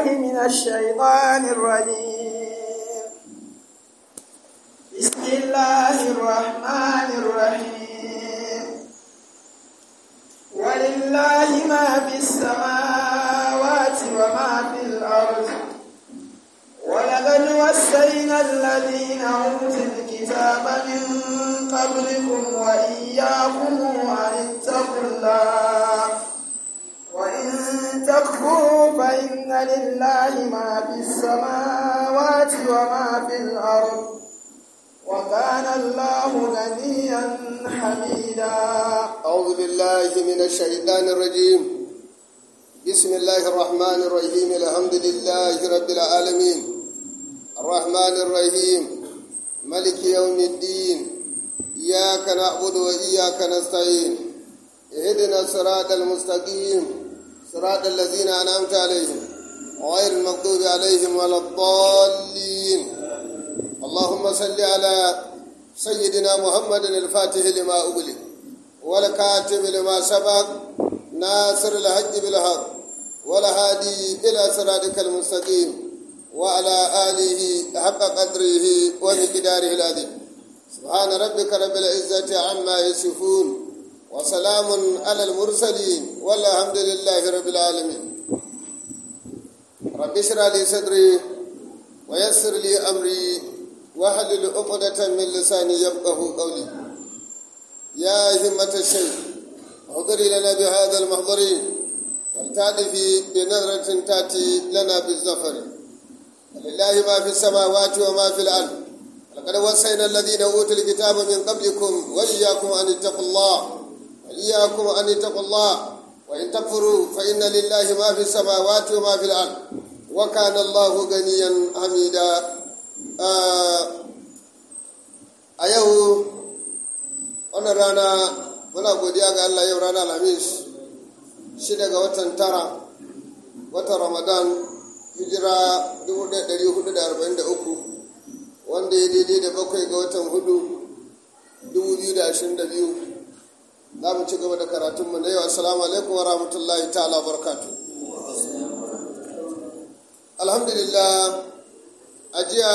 من الشيطان الرجيم بسم الله الرحمن الرحيم ولله ما في السماوات وما في الأرض ولقد وسينا الذين أوتوا الكتاب من قبلكم وإياكم أن اتقوا الله وإن تكفروا فإن لله ما في السماوات وما في الأرض وكان الله غنيا حميدا أعوذ بالله من الشيطان الرجيم بسم الله الرحمن الرحيم الحمد لله رب العالمين الرحمن الرحيم ملك يوم الدين إياك نعبد وإياك نستعين اهدنا الصراط المستقيم صراط الذين أنعمت عليهم غير المغضوب عليهم ولا الضالين اللهم صل على سيدنا محمد الفاتح لما أغلق والكاتب لما سبق ناصر الحج بالحق والهادي إلى صراطك المستقيم وعلى آله حق قدره ومقداره العظيم سبحان ربك رب العزة عما يصفون وسلام على المرسلين والحمد لله رب العالمين رب اشرح لي صدري ويسر لي أمري واحلل عقدة من لساني يفقه قولي يا همة الشيخ احضري لنا بهذا المحضر ولتعرفي بنظرة تأتي لنا بالزفر ولله ما في السماوات وما في الأرض لقد وصينا الذين أوتوا الكتاب من قبلكم وإياكم أن اتقوا الله وإياكم أن اتقوا الله وإن تكفروا فإن لله ما في السماوات وما في الأرض وكان الله غنيا حميدا a yau wannan rana muna godiya ga Allah yau rana alhamis shida ga watan tara watan ramadan hijira 1443 wanda ya daidai da bakwai ga watan hudu 2022 za mu ci gaba da karatunmu na yau assalamu alaikum wa rahmatullahi ta'ala barkatu alhamdulillah a jiya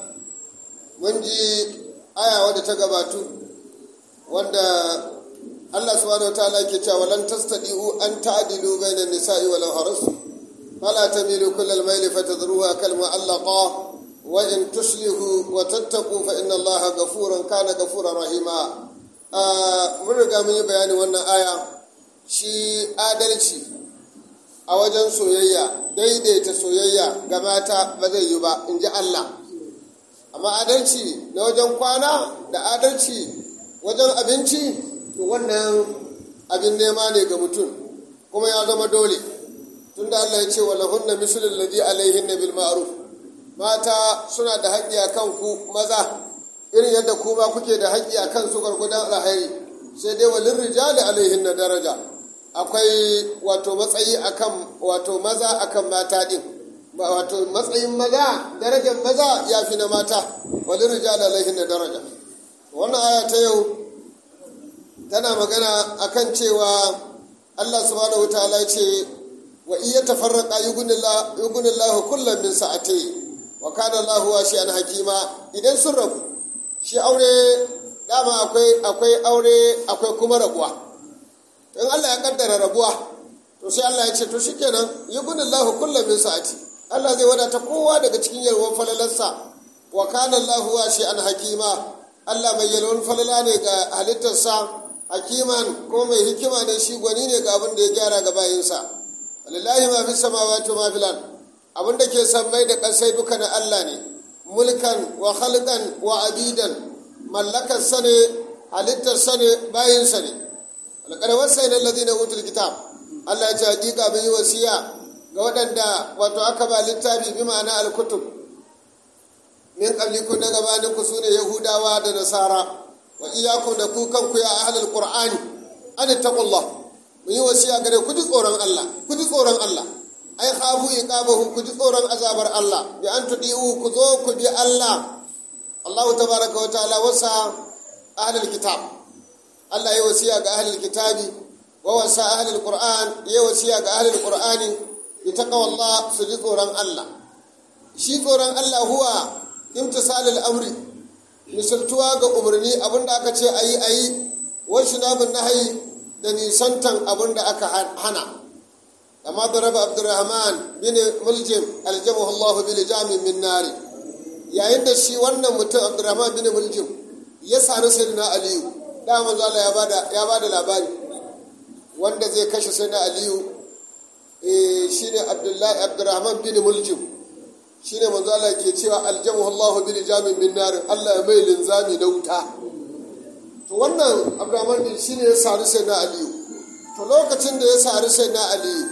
mun ji aya wadda ta gabatu wanda Allah subhanahu wa ta'ala ke cewa lan tastadi'u an ta'dilu bainan nisa'i walau harasu fala tamilu kullal mayli fatadruha kal mu'allaqa wa in tuslihu wa tattaqu fa inna Allaha ghafurun kana ghafurar rahima mun riga mun yi bayanin wannan aya shi adalci a wajen soyayya daidaita soyayya ga mata ba zai yi ba in ji Allah amma adalci na wajen kwana da adalci wajen abinci to wannan abin nema ne ga mutum kuma ya zama dole tunda Allah ya ce wa lahunna mislul ladhi alaihin bil ma'ruf mata suna da haƙƙi a kan ku maza irin yadda ku ma kuke da haƙƙi a kan su gwargwadon alhairi sai dai walin rijali alaihin na daraja akwai wato matsayi akan wato maza akan mata din wato matsayin maza darajar maza ya fi na mata wani rijal alaihin da daraja wannan aya ta yau tana magana akan cewa Allah subhanahu wataala ce wa iya tafarraqa yugunillahu kullum min sa'ati wa kana Allahu wasi'an hakima idan sun rabu shi aure dama akwai akwai aure akwai kuma rabuwa in Allah ya kaddara rabuwa to sai Allah ya ce to shikenan yugunillahu kullum min sa'ati Allah zai wadata kowa daga cikin yalwar falalarsa wa kana Allahu an hakima Allah mai yalwar falala ne ga halittarsa hakiman ko mai hikima ne shi gwani ne ga abin da ya gyara ga bayinsa walillahi ma fi samawati ma fil abin da ke sammai da ƙasai duka na Allah ne mulkan wa khalqan wa abidan mallakar sa ne halittar sa ne bayin sa ne alqad wasayna alladhina utul kitab Allah ya ce hakika mun yi wasiya ga waɗanda wato aka ba littafi bi ma'ana alkutub min qablikum na gabanin ku sune yahudawa da nasara wa iyyakum da ku kanku ya ahlul qur'ani an taqullah mun yi wasiya gare ku ji tsoron Allah ku ji tsoron Allah ai khafu iqabahu ku ji tsoron azabar Allah bi an tudiu ku zo ku bi Allah Allah tabaraka wa ta'ala wasa ahlul kitab Allah ya wasiya ga ahlul kitabi wa wasa ahlul qur'an ya wasiya ga ahlul qur'ani ita kawalla su ji tsoron Allah shi tsoron Allah huwa imtisalul amri misaltuwa ga umarni abinda aka ce ayi ayi wasu namun nahayi da nisantan abinda aka hana amma daraba abdurrahman bin muljim aljamahu Allah bil jami min nari yayin da shi wannan mutum abdurrahman bin muljim ya sami sayyidina aliyu da manzo Allah ya bada ya bada labari wanda zai kashe sayyidina aliyu eh shine abdullahi abdurrahman bin muljim shine manzo Allah ke cewa aljamu Allah bil jami min nar Allah ya mai linzami na wuta to wannan abdurrahman din shine ya sari sayyidina aliyu to lokacin da ya sari sayyidina aliyu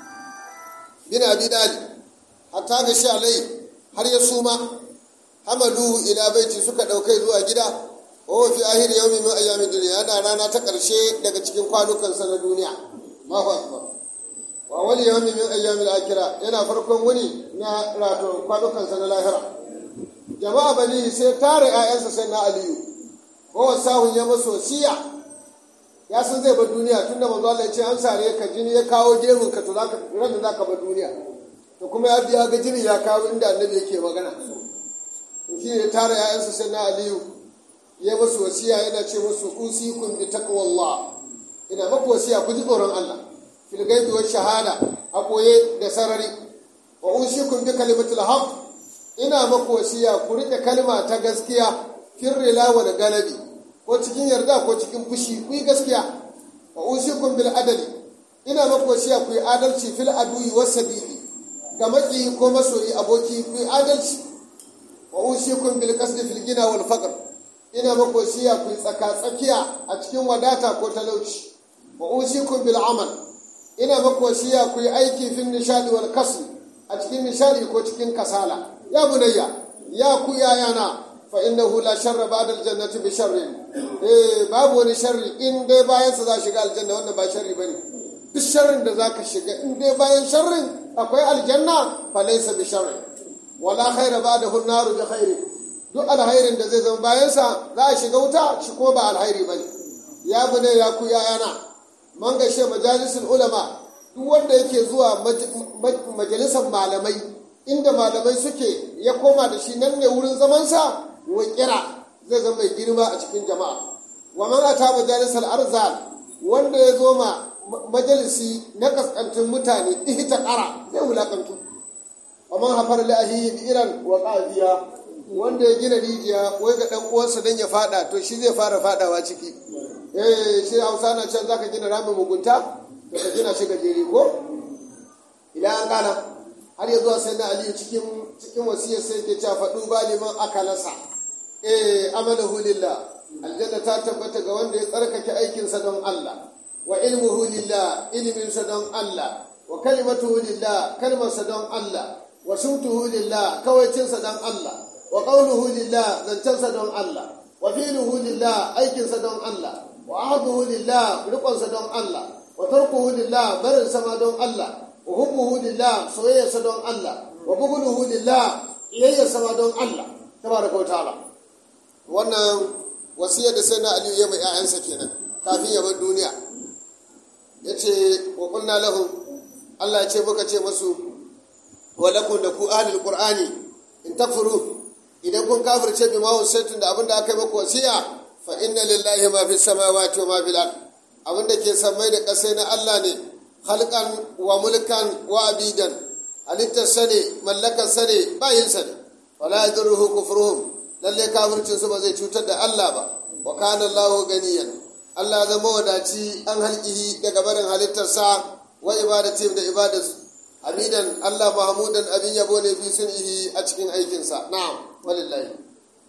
bin abi dalib hatta ga shi alai har ya suma hamaluhu ila baiti suka daukai zuwa gida wa fi ahir yawmi min ayyamin dunya yana rana ta karshe daga cikin kwanukan sa na duniya Allahu akbar wa wali yawmi min ayyamin akhira yana farkon wuni na rato kwanukan sa na lahira jama'a bani sai tare ƴaƴansa sai na aliyu ko wasahun ya maso siya ya san zai bar duniya tunda manzo Allah ya ce an sare ka jini ya kawo gemun ka to zaka ran da zaka bar duniya to kuma ya biya ga jini ya kawo inda annabi yake magana shi ne tara ‘ya'yansa sai na aliyu ya masu wasiya yana ce masu usikun bi taqwallah ina maku wasiya ku ji tsoron Allah fil gaibi wa shahada a koye da sarari wa usikun bi kalimatul haqq ina maku wasiya ku rike kalma ta gaskiya fil rilawa da galabi ko cikin yarda ko cikin fushi ku yi gaskiya wa usikun bil adali ina maku wasiya ku yi adalci fil aduyi was sabili ga maki ko masoyi aboki ku yi adalci wa usikum bil qasdi fil gina wal faqr ina mako siya ku tsaka tsakiya a cikin wadata ko talauci wa usikum bil amal ina mako siya ku yi aiki fil nishadi wal kasl a cikin nishadi ko cikin kasala ya bunayya ya ku yayana fa innahu la sharra ba'da al jannati bi sharri eh babu wani sharri in dai bayan sa za shiga aljanna wannan ba sharri bane duk sharrin da zaka shiga in dai bayan sharrin akwai aljanna fa laysa bi sharri wala khaira ba da hunnaru da khairi duk alhairin da zai zama bayansa za a shiga wuta shi ko ba alhairi bane ya bune ya ku yayana man gashe majalisul ulama duk wanda yake zuwa majalisar malamai inda malamai suke ya koma da shi nan ne wurin zamansa wa kira zai zama mai girma a cikin jama'a wa man ata majalisal arzal wanda ya zo ma majalisi na kaskantun mutane ihta qara zai wulakantu ومن حفر لأهيه بئرا وقاذيا wanda ya gina rijiya wai ga dan uwansa dan ya fada to shi zai fara fadawa ciki eh shi Hausa na can zaka gina ramin mugunta to ka gina shi gajere ko ila an kana har ya zuwa sai na Ali cikin cikin wasiyar sai ke cewa fadu ba liman akalasa eh amalahu lillah aljanna ta tabbata ga wanda ya tsarkake aikinsa don Allah wa ilmuhu lillah ilminsa don Allah wa kalimatuhu lillah kalmarsa don Allah wa shutuhu lillah kawaicinsa don Allah wa qawluhu lillah zancensa don Allah wa fi'luhu lillah aikinsa don Allah wa ahduhu lillah riƙonsa don Allah wa tarkuhu lillah barin sama don Allah wa hubbuhu lillah soyayyarsa don Allah wa bughluhu lillah iyayyarsa ma don Allah tabaraka wa ta'ala wannan wasiyar da sai na Aliyu ya mai 'ya'yansa kenan kafin ya bar duniya yace wa qulna lahum Allah ya ce muka ce masu walakun da ku ahlul qur'ani in takfuru idan kun kafirce bi ma wasaitun da abinda aka yi maku wasiya fa inna lillahi ma fi samawati wa ma fil ard abinda ke samai da kasai na Allah ne halkan wa mulkan wa abidan halittar sane mallakar sane bayin sane wala yadurruhu kufruhum lalle kafircin su ba zai cutar da Allah ba wa kana Allahu ganiyan Allah zama wadaci an halkihi daga barin halittarsa wa ibadatim da ibadarsu hamidan Allah mahmudan abin yabo ne fi sun'ihi a cikin aikinsa na'am walillahi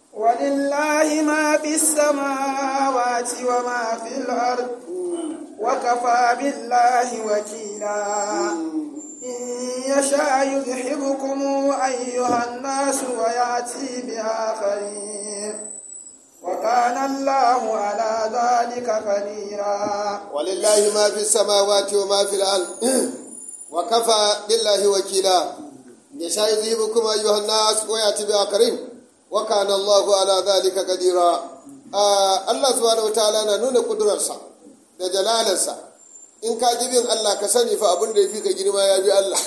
ولله ما في السماوات وما في الأرض وكفى بالله وكيلا إن يشاء يذهبكم أيها الناس ويأتي بآخرين وكان الله على ذلك قديرا ولله ما في السماوات وما في الأرض وكفى بالله وكيلا يشاء يذهبكم أيها الناس ويأتي بآخرين وكان الله على ذلك قديرا آه الله سبحانه وتعالى نون قدرسا da jalalarsa in ka ji bin Allah ka sani fa abin da ya fi ka girma ya bi Allah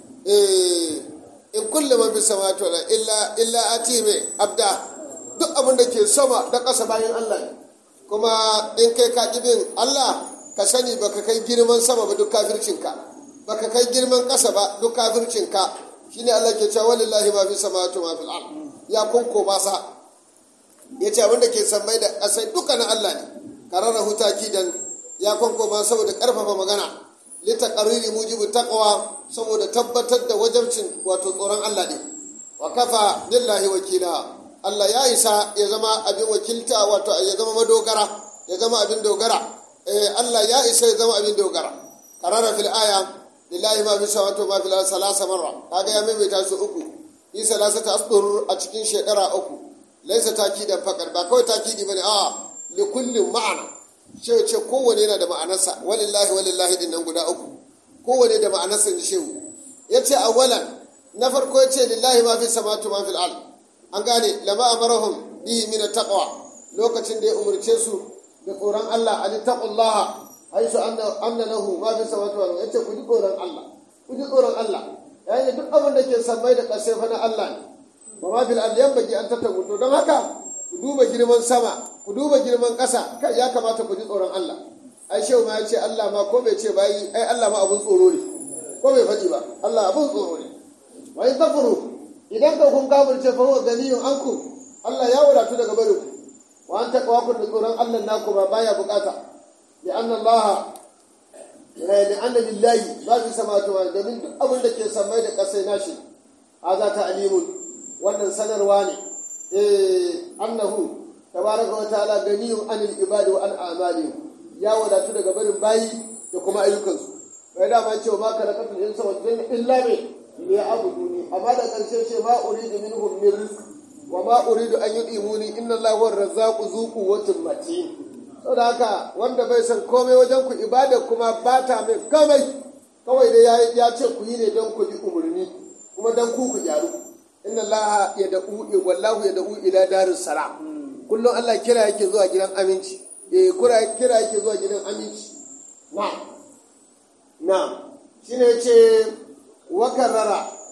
eh in kulle man bisa samawati wal illa illa ati mai abda duk abin da ke sama da ƙasa bayan Allah ne kuma in kai ka ji bin Allah ka sani baka kai girman sama ba duk kafircinka baka kai girman ƙasa ba duk kafircinka shine Allah ke cewa walillahi ma fi samawati wa fil ard ya kunko ba sa yace abin da ke sammai da ƙasai duka na Allah ne karara hutaki dan ya kunko ba saboda karfafa magana litaqarriri mujibu taqwa saboda tabbatar da wajabcin wato tsoron Allah ne wa kafa billahi wakila Allah ya isa ya zama abin wakilta wato ya zama madogara ya zama abin dogara eh Allah ya isa ya zama abin dogara karara fil aya lillahi ma fi samawati ma fil ardi salasa marra kaga ya maimaita su uku yi salasata asdur a cikin shekara uku laisa takidan fakar ba kawai takidi bane a li kullin ma'ana ce ce kowane yana da ma'anarsa walillahi walillahi din nan guda uku kowane da ma'anarsa ne shehu yace awalan na farko yace lillahi ma fi samawati ma fil ardi an gane lama amarahum bihi min taqwa lokacin da ya umurce su da tsoron Allah an taqullaha haisu anna anna lahu ma fi samawati wal yace ku ji tsoron Allah ku ji tsoron Allah yayin duk abin da ke sammai da ƙasai fa na Allah ne wa ma fil ardi yanbaghi an tattabu to don haka ku duba girman sama ku duba girman ƙasa kai ya kamata ku ji tsoron Allah ai shehu ma ya ce Allah ma ko bai ce bayi ai Allah ma abun tsoro ne ko bai faɗi ba Allah abun tsoro ne wa in takfuru idan ka kun kafirce fa huwa ganiyun anku Allah ya wadatu daga barin ku wa an taqwa kun da tsoron Allah naku ba baya bukata li anna Allah li anna billahi ba fi samawati wa domin duk abin da ke samai da kasai nashi haza ta alimun wannan sanarwa ne eh annahu tabaraka wa ta'ala ganiyun anil ibadi wa an a'malihim ya wadatu daga barin bayi da kuma ayyukansu bai da ma cewa ma kalakatul insa wal jinna illa bi liya'buduni amma da ƙarshe ce ma uridu minhum min rizq wa ma uridu an yudimuni inna allaha huwa razzaqu zu quwwatin matin saboda haka wanda bai san komai wajen ku ibada kuma ba ta mai komai kawai dai ya ce ku yi ne don ku bi umarni kuma don ku ku gyaru inna allaha yad'u wallahu yad'u ila daris salam kullum Allah kira yake zuwa gidan aminci eh kira kira yake zuwa gidan aminci na'am na'am shine yace وكرر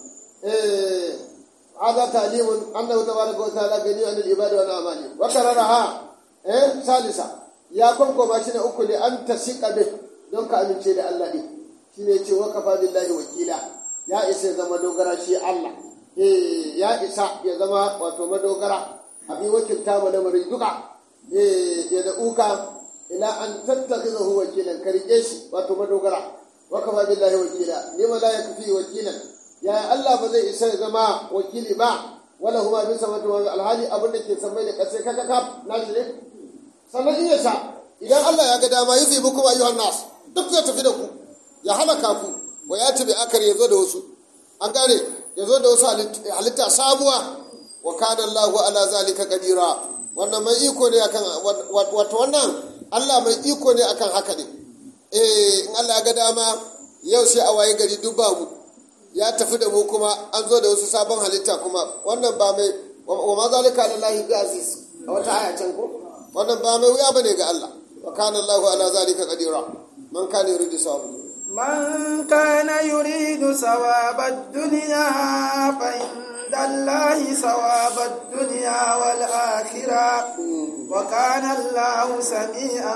إيه هذا تعليم أنه تبارك وتعالى غني عن العباد وعن أعمالهم وكررها إيه ثالثا يا كم كما شنو أكل أن تسيق به don ka amince da Allah ne shi ne ce wakafa billahi wakila ya isa ya zama dogara shi Allah eh ya isa ya zama wato madogara abin wakilta ma lamarin duka eh ya da uka ila an tattakhizahu wakilan ka rike shi wato madogara wakafa billahi wakila lima la yakfi wakilan ya Allah ba zai isa zama wakili ba wala huma bi samatu wa alhali abin da ke sammai da kasai kaka kaf na shi ne sannan in yasa idan Allah ya ga dama yufi bukum ayyuhan nas duk zai tafi da ku ya halaka ku wa ya tabi akar yazo da wasu an gane yazo da wasu halitta sabuwa wa kana Allahu ala zalika qadira wannan mai iko ne akan wato wannan Allah mai iko ne akan haka ne eh in Allah ga dama yau sai a waye gari duk babu ya tafi da mu kuma an zo da wasu sabon halitta kuma wannan ba mai wa ma zalika lillahi bi aziz a wata aya can ko wannan ba mai wuya bane ga Allah wa kana Allahu ala zalika qadira man kana yuridu sawab من كان يريد ثواب الدنيا فعند الله ثواب الدنيا والآخرة وكان الله سميعا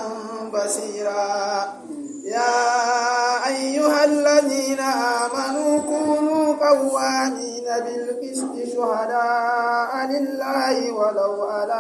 بصيرا يا أيها الذين آمنوا كونوا قوامين بالقسط شهداء لله ولو على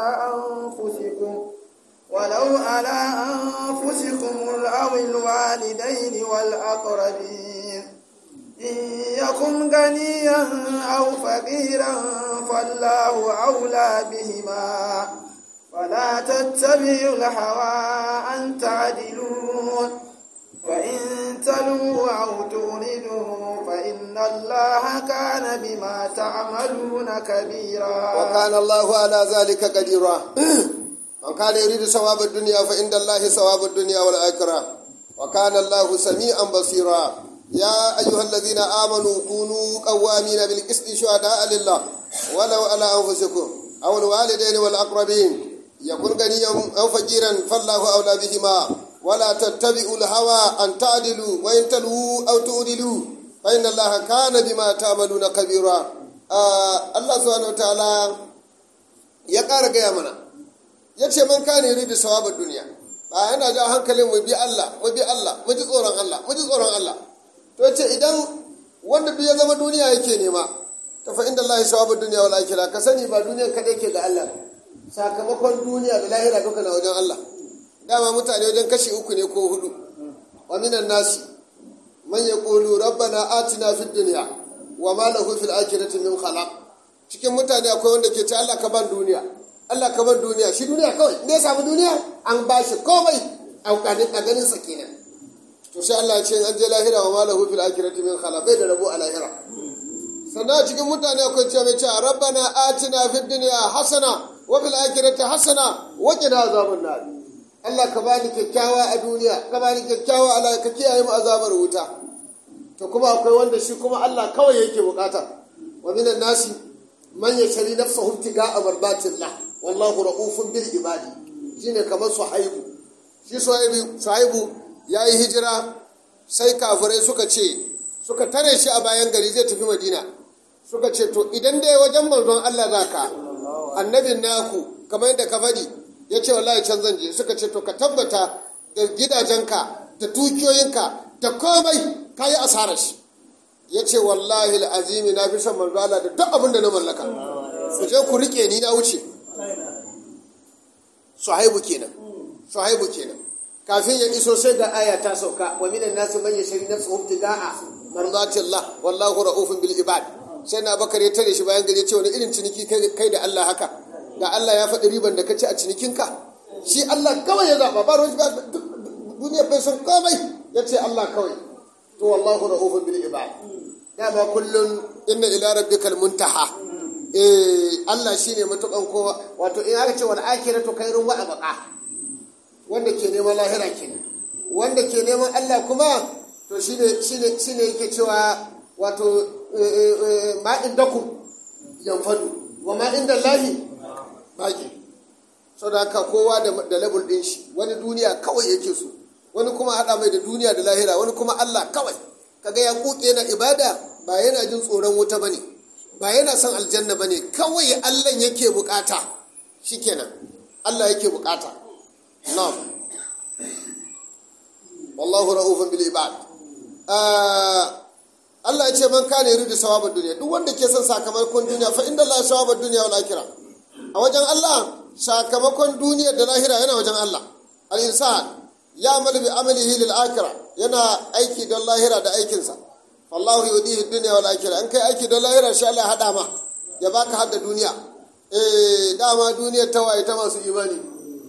أنفسكم ولو على أنفسكم أو الوالدين والأقربين إن يكن غنيا أو فقيرا فالله أولى بهما ولا تتبعوا الهوى أن تعدلوا وإن تلوا أو تولدوا فإن الله كان بما تعملون كبيرا وكان الله على ذلك قديرا من كان يريد ثواب الدنيا فإن الله ثواب الدنيا والآخرة وكان الله سميعا بصيرا يا أيها الذين آمنوا كونوا قوامين بالقسط شهداء لله ولو على أنفسكم أو الوالدين والأقربين يكون غنيا أو فقيرا فالله أولى بهما ولا تتبعوا الهوى أن تعدلوا وإن تلووا أو تؤدلوا فإن الله كان بما تعملون خبيرا آه الله سبحانه وتعالى ya ƙara gaya mana ya ce man kane yuridu sawabar duniya ba yana ja hankalin mu bi Allah mu bi Allah mu ji tsoron Allah mu ji tsoron Allah to ce idan wanda duk ya zama duniya yake nema ta fa inda Allah sawabar duniya wal akhirah ka sani ba duniyan kadai ke ga Allah sakamakon duniya da lahira duka na wajen Allah dama mutane wajen kashi uku ne ko hudu wa minan nasi man yaqulu rabbana atina fid dunya wa ma lahu fil akhirati min khalaq cikin mutane akwai wanda ke ce Allah ka ban duniya Allah ka ban duniya shi duniya kawai ne ya samu duniya an ba shi komai a ganin sa kenan to sai Allah ya ce an je lahira wa ma lahu fil akhirati min khalaq bai da rabo a lahira sannan cikin mutane akwai ce mai ce rabbana atina fid dunya hasana wa fil akhirati hasana wa qina azaban nar Allah ka bani kyakkyawa a duniya ka bani kyakkyawa a ka kiyaye mu azabar wuta to kuma akwai wanda shi kuma Allah kawai yake bukata wa minan nasi man yashri nafsahu ibtiga'a mardatillah wallahu ra'ufun bil ibadi shine kamar suhaibu shi suhaibu suhaibu yayi hijira sai kafirai suka ce suka tare shi a bayan gari zai tafi madina suka ce to idan dai wajen manzon Allah zaka annabin naku kamar yadda ka faɗi ya ce wallahi can zan je suka ce to ka tabbata da gidajenka da dukiyoyinka da komai ka yi asarar shi ya ce wallahi azimi na fi son manzo Allah da duk abin da na mallaka ku je ku rike ni na wuce suhaibu kenan suhaibu kenan kafin ya iso sai ga aya ta sauka wa minan nasi man yashri nafsuhu ibtiga'a mardatillah wallahu ra'ufun bil ibad sai na bakar ya tare shi bayan gari ya ce wani irin ciniki kai da Allah haka ga Allah ya faɗi riban da ka ci a cinikinka shi Allah kawai ya zaɓa ba ruwan duniya bai san komai ya ce Allah kawai to wallahu ra'ufun bil ibad dama kullum inna ila rabbikal muntaha eh Allah shine matukan kowa wato in aka ce wal akhiratu khairun wa abqa wanda ke neman lahira kenan wanda ke neman Allah kuma to shine shine shine yake cewa wato ma indakum yanfadu wa ma inda Allahi baki saboda haka kowa da level din shi wani duniya kawai yake so wani kuma haɗa mai da duniya da lahira wani kuma Allah kawai kaga ya kuke na ibada ba yana jin tsoron wuta bane ba yana son aljanna bane kawai Allah yake bukata shikenan Allah yake bukata na'am wallahu ra'ufun bil ibad Allah ya ce man kana yuridu sawabad duniya duk wanda ke son sakamakon duniya fa inda Allah sawabad duniya wal akhirah a wajen Allah sakamakon duniya da lahira yana wajen Allah al insan ya amalu bi amalihi lil akhirah yana aiki don lahira da aikinsa wallahu yudihi dunya wal akhirah an kai aiki don lahira sha Allah hada ma ya baka hadda duniya eh dama duniya ta waye ta masu imani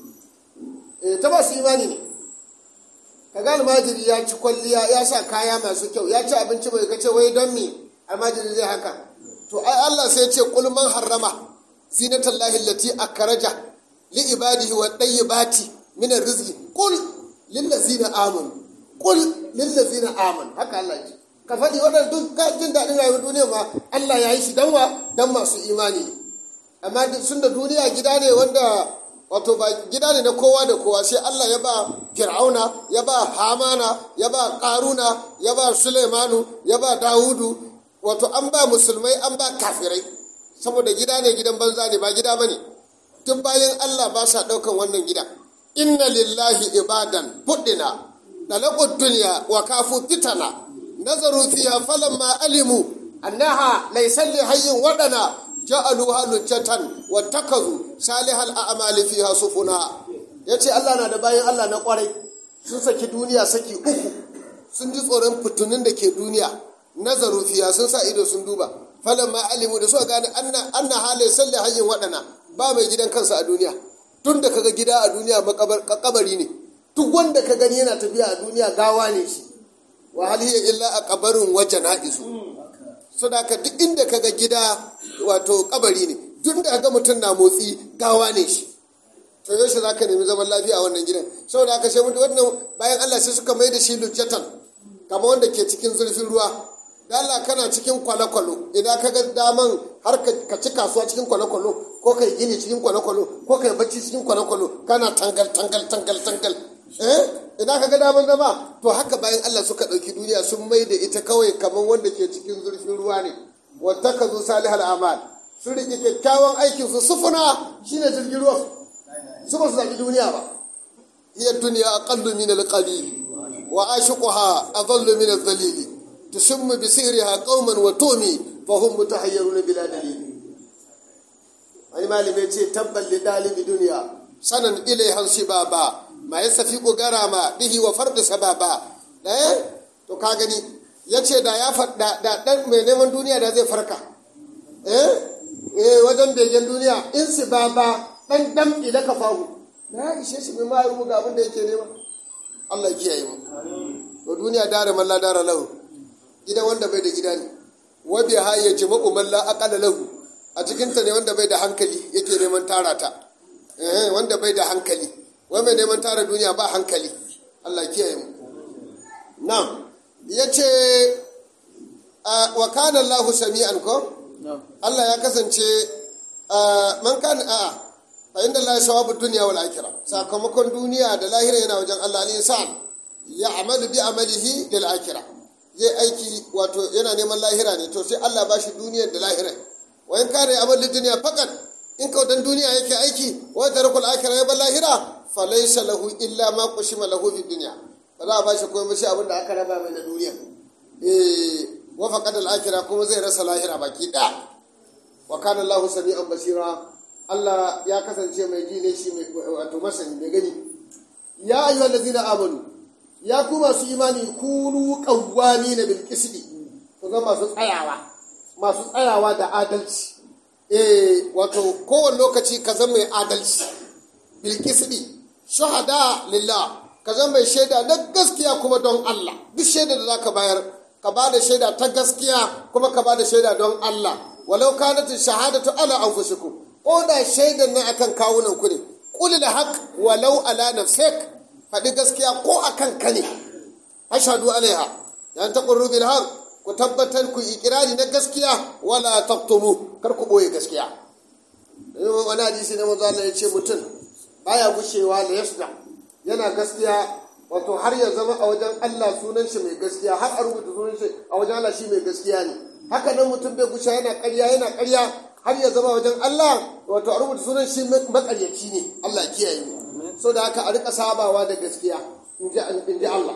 eh ta masu imani ne kaga almajiri ya ci kwalliya ya sa kaya masu kyau ya ci abinci mai kace wai don me almajiri zai haka to ai Allah sai ya ce qul man harrama zinatallahi allati akraja li ibadihi wa tayyibati min arrizqi qul lillazina amanu qul lillazina amanu haka Allah ce ka faɗi waɗanda duk jin daɗin rayuwar duniya ma Allah ya yi shi dan wa dan masu imani ne amma sun da duniya gida ne wanda wato ba gida ne na kowa da kowa sai Allah ya ba Fir'auna ya ba Hamana ya ba Karuna ya ba Sulaimanu ya ba Dawudu wato an ba musulmai an ba kafirai saboda gida ne gidan banza ne ba gida bane tun bayan Allah ba sa ɗaukan wannan gida inna lillahi ibadan fuddina dalaqud dunya wa kafu fitana nazaru fiha falamma alimu annaha laysa li hayyin wadana ja'aluha lujjatan wa takazu salihal a'mali fiha sufuna yace Allah na da bayan Allah na kwarai sun saki duniya saki uku sun ji tsoron fitunin da ke duniya nazaru fiha sun sa ido sun duba falamma alimu da suka gane anna anna halai salli hayyin wadana ba mai gidan kansa a duniya tun da kaga gida a duniya makabari ne duk wanda ka gani yana tafiya a duniya gawa ne shi wa hal hiya illa a kabarin wajen ha'izu sadaka duk inda kaga gida wato kabari ne duk da kaga mutum na motsi gawa ne shi to yaushe zaka nemi zaman lafiya a wannan gidan saboda haka sai mutum wannan bayan Allah sai suka mai da shi lujjatan kamar wanda ke cikin zurfin ruwa da Allah kana cikin kwale-kwalo idan ka ga daman har ka ci kasuwa cikin kwale-kwalo ko kai gini cikin kwale-kwalo ko kai bacci cikin kwale-kwalo kana tangal tangal tangal tangal eh ina ka ga daman zama to haka bayan Allah suka ɗauki duniya sun mai da ita kawai kamar wanda ke cikin zurfin ruwa ne wata ka zo salihal amal sun riƙe kyakkyawan aikin su sufuna shine jirgin ruwa su ba su zaɓi duniya ba hiya duniya aqallu min al-qalil wa ashiquha adallu min al-dhalil tusimmu bi sihriha qauman wa tumi fa hum mutahayyiruna bila dalil wani malami ce tabbal li dalibi duniya sanan ilaiha shibaba ma yasafiqu garama bihi wa fardu sababa eh to ka gani yace da ya fadda da dan mai neman duniya da zai farka eh eh wajen begen duniya in sibaba dan dam ila kafahu na ishe shi mai ma ga abin da yake nema Allah ya kiyaye mu to duniya dare malla dare lahu gidan wanda bai da gida ne wa bi hayya jama'u malla aqala lahu a cikin ta ne wanda bai da hankali yake neman tara ta eh wanda bai da hankali wai mai neman tara duniya ba hankali Allah ya kiyaye mu na'am yace wa kana Allahu sami'an ko Allah ya kasance man kana a'a fa inda Allah sawabu dunya wal akhirah sakamakon duniya da lahira yana wajen Allah al insan ya amalu bi amalihi lil akhirah zai aiki wato yana neman lahira ne to sai Allah ba shi duniyar da lahira wa in kana amal dunya fakat in ka dan duniya yake aiki wa tarakul akhirah ya bar lahira fa laysa lahu illa ma qushima lahu fi dunya ba za a ba shi komai shi abin da aka raba mai na duniya eh wa faqad al akhirah kuma zai rasa lahira baki da wa kana Allahu sami'an basira Allah ya kasance mai ji ne shi wato masani mai gani ya ayu allazina amanu ya ku masu imani kunu qawwamina bil qisti ku zama masu tsayawa masu tsayawa da adalci eh wato kowane lokaci ka zama mai adalci bil qisti shuhada lillah ka zama mai shaida na gaskiya kuma don Allah duk shaida da zaka bayar ka ba da shaida ta gaskiya kuma ka ba da shaida don Allah walau kanat shahadatu ala anfusikum ko da shaidan nan akan kawunan ku ne qulil haq walau ala nafsik faɗi gaskiya ko akan ka ne ashhadu alaiha yan taqurru bil haq ku tabbatar ku ikirari na gaskiya wala taqtumu kar ku boye gaskiya wani hadisi na manzo Allah ya ce mutum baya gushewa da yasda yana gaskiya wato har ya zama a wajen Allah sunan shi mai gaskiya har a rubuta sunan shi a wajen Allah shi mai gaskiya ne haka nan mutum bai gushe yana ƙarya yana ƙarya har ya zama wajen Allah wato a rubuta sunan shi makaryaci ne Allah ya kiyaye mu so da haka a rika sabawa da gaskiya in ji Allah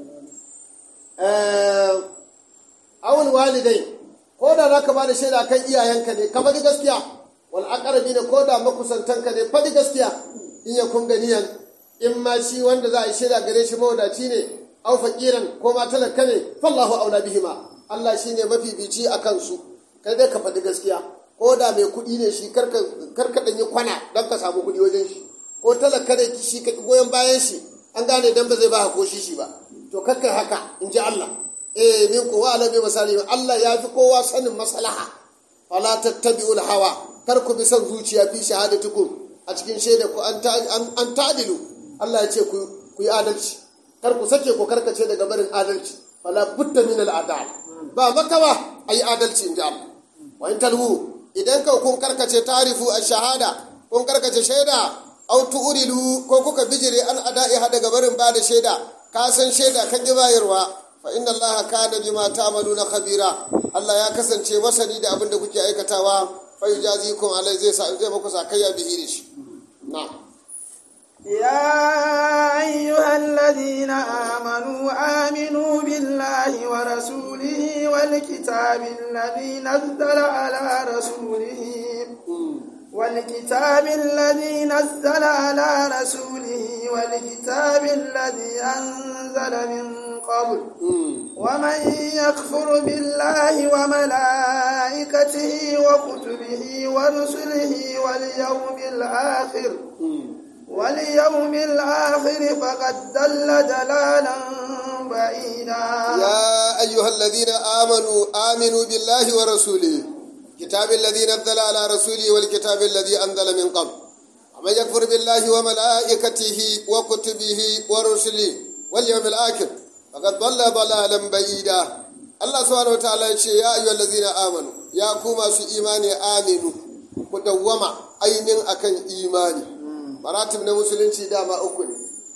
awul walidai ko da zaka ba da shaida kan iyayenka ne ka faɗi gaskiya wal aqrabi ne ko da makusantanka ne faɗi gaskiya in ya kun ganiyan in ma shi wanda za a yi shaida gare shi mawadaci ne au faqiran ko ma talaka ne fallahu aula bihima Allah shine mafifici akan su kai dai ka faɗi gaskiya ko da mai kuɗi ne shi karka ɗan yi kwana don ka samu kuɗi wajen shi ko talaka da shi ka goyon bayan shi an gane dan ba zai ba ko shi shi ba to kakkai haka in ji Allah eh min ko wa alabi misali Allah ya fi kowa sanin maslaha fala tattabi'ul hawa kar ku bi son zuciya fi shahadatukum a cikin shaida ku an tadilu Allah ya ce ku yi adalci kar ku sake ku karkace daga barin adalci fala budda min al adal ba makawa ayi adalci in ji Allah wa in talhu idan ka kun karkace tarifu a shahada kun karkace shaida au tu'rilu ko kuka bijire an ada'iha daga barin ba da shaida ka san shaida kan ki bayarwa fa inna allaha kana bima ta'maluna khabira Allah ya kasance masani da abin da kuke aikatawa fa yujazikum alai zai sa zai muku sakayya bihi da shi na'am يا أيها الذين آمنوا آمنوا بالله ورسوله والكتاب الذي نزل على رسوله والكتاب الذي نزل على رسوله والكتاب الذي أنزل من قبل ومن يكفر بالله وملائكته وكتبه ورسله واليوم الآخر واليوم الآخر فقد دل دلالا بعيدا يا أيها الذين آمنوا آمنوا بالله ورسوله كتاب الذي نزل على رسوله والكتاب الذي أنزل من قبل ومن يكفر بالله وملائكته وكتبه ورسله واليوم الآخر فقد ضل ضلالا بعيدا الله سبحانه وتعالى يقول يا أيها الذين آمنوا يا كوما سو إيماني آمنوا مدوما أين أكن إيماني maratib na musulunci dama uku ne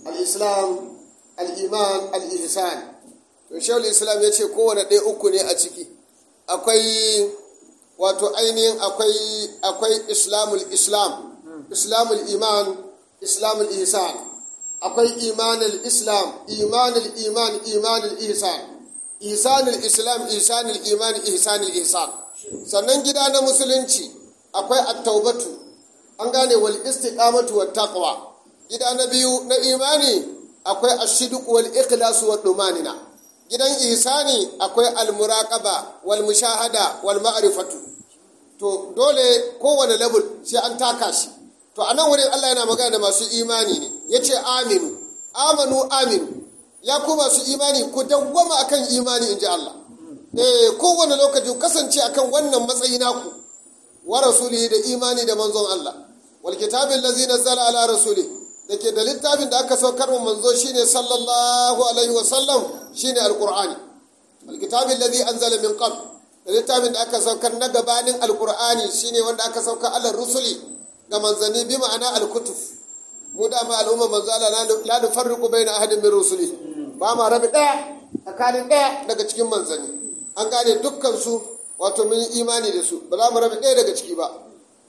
al-islam al-iman al-ihsan to shehul islam ya ce kowane ɗaya uku ne a ciki akwai wato ainihin akwai akwai islamul islam islamul iman islamul ihsan akwai imanul islam imanul iman imanul ihsan ihsanul islam ihsanul iman ihsanul ihsan sannan gida na musulunci akwai at-taubatu an gane wal istiqamatu wat taqwa gida na biyu na imani akwai ashiduq wal ikhlas wat dumanina gidan ihsani akwai al-muraqaba wal mushahada wal ma'rifatu to dole kowane level sai an taka shi to a nan wurin Allah yana magana da masu imani ne ya ce aminu amanu aminu ya ku masu imani ku dawwama akan imani in ji Allah eh kowane lokaci kasance akan wannan matsayi naku wa rasulihi da imani da manzon Allah wal kitabin lazi nazzala ala rasuli da ke da littafin da aka saukar wa manzo shine sallallahu alaihi wa sallam shine alqur'ani wal kitabin lazi anzala min qabl da littafin da aka saukar na gabanin alqur'ani shine wanda aka saukar ala rusuli ga manzanni bi ma'ana alkutuf mu da ma al'umma manzo Allah la nufarriqu baina ahadin min rusuli ba ma rabi daya tsakanin daya daga cikin manzanni an gane dukkan su wato mun yi imani da su ba za mu rabi daya daga ciki ba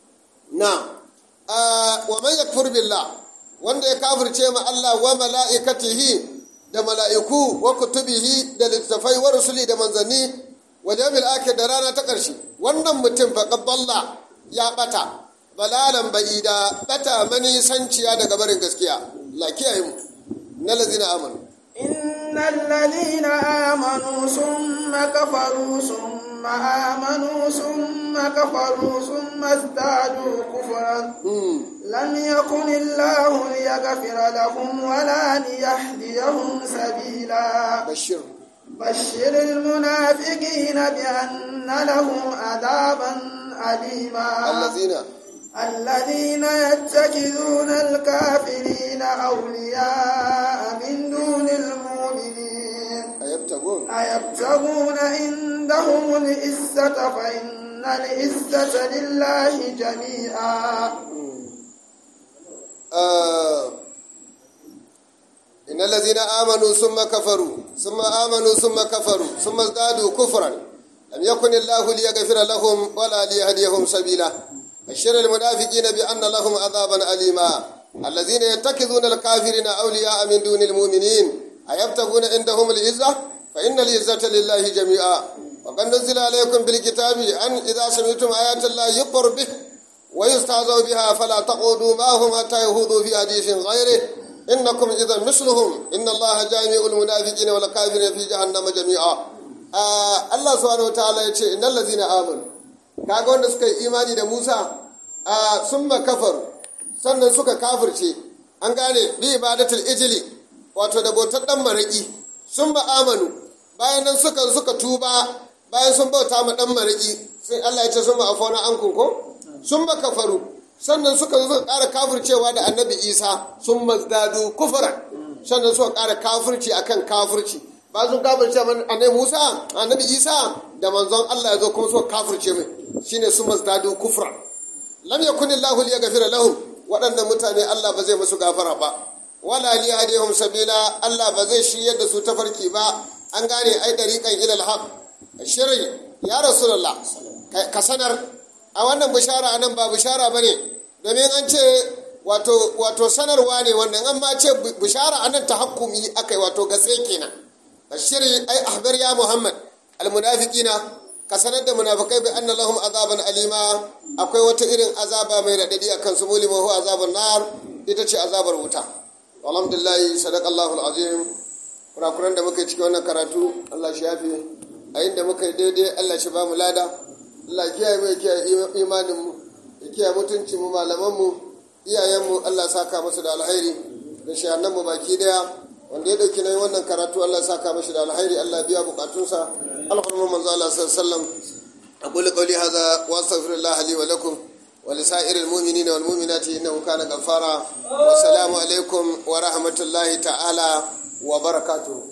na wa man yakfur billah wanda ya kafirce ma Allah wa mala'ikatihi da mala'iku wa kutubihi da littafai wa rusuli da manzanni wa jami'il akhir da rana ta ƙarshe wannan mutum faqad dalla ya bata balalan ba'ida bata manisanciya daga barin gaskiya la kiyaye mu na lazina amanu innal ladina amanu summa kafaru summa amanu summa kafaru summa izdadu kufran lam yakun illahu liyaghfira lahum wala liyahdiyahum sabila bashir بشر المنافقين بأن لهم عذابا أليما الذين الذين يتخذون الكافرين أولياء من دون المؤمنين أيبتغون أيبتغون عندهم العزة فإن العزة لله جميعا آه إن الذين آمنوا ثم كفروا ثم آمنوا ثم كفروا ثم ازدادوا كفرا لم يكن الله ليغفر لهم ولا ليهديهم سبيلا بشر المنافقين بأن لهم عذابا أليما الذين يتخذون الكافرين أولياء من دون المؤمنين أيبتغون عندهم العزة فإن العزة لله جميعا وقد نزل عليكم بالكتاب أن إذا سمعتم آيات الله يكفر به ويستهزأ بها فلا تقعدوا معهم حتى يهودوا في حديث غيره إنكم إذا مثلهم إن الله جامع المنافقين والكافرين في جهنم جميعا آه الله سبحانه وتعالى يقول إن الذين آمنوا kaga wanda suka yi imani da Musa a summa kafar sannan suka kafirce an gane bi ibadatul ijli wato da bautar dan maraki sun ba amanu bayan nan suka suka tuba bayan sun bauta ma dan maraki sai Allah ya ce sun ba afona an kunko sun ba kafaru sannan suka zo suka ƙara kafircewa da annabi Isa sun mazdadu kufran sannan suka ƙara kafirci akan kafirci ba sun kafirce annabi Musa annabi Isa da manzon Allah ya zo kuma suka kafirce mai shine su mazdadu kufra lam yakun Allahu liyaghfira lahum waɗannan mutane Allah ba zai musu gafara ba wala liyahdihum sabila Allah ba zai shiryar da su tafarki ba an gane ai dariqan ila alhaq shiri ya rasulullah ka sanar a wannan bishara anan ba bishara bane domin an ce wato wato sanarwa ne wannan an ma ce bishara anan tahakkumi akai wato gatse kenan bashiri ai ahbar ya muhammad almunafiqina ka sanar da munafikai bi anna lahum azaban alima akwai wata irin azaba mai radadi akan su mulima hu azabun nar ita ce azabar wuta alhamdulillah sadaqallahu alazim kurakuran da muka yi cikin wannan karatu Allah shi yafe a inda muka yi daidai Allah shi ba mu lada Allah kiyaye mu kiyaye imanin mu ya kiyaye mutuncin mu malaman mu iyayen mu Allah saka musu da alkhairi da shahannan mu baki daya wanda ya dauki nayin wannan karatu Allah saka mashi da alkhairi Allah biya bukatunsa alfarma manzo Allah sallallahu alaihi wasallam aqulu qawli hadha wa astaghfirullah li wa lakum wa li sa'iril mu'minina wal mu'minati innahu kana ghaffara wa assalamu alaikum wa rahmatullahi ta'ala wa barakatuh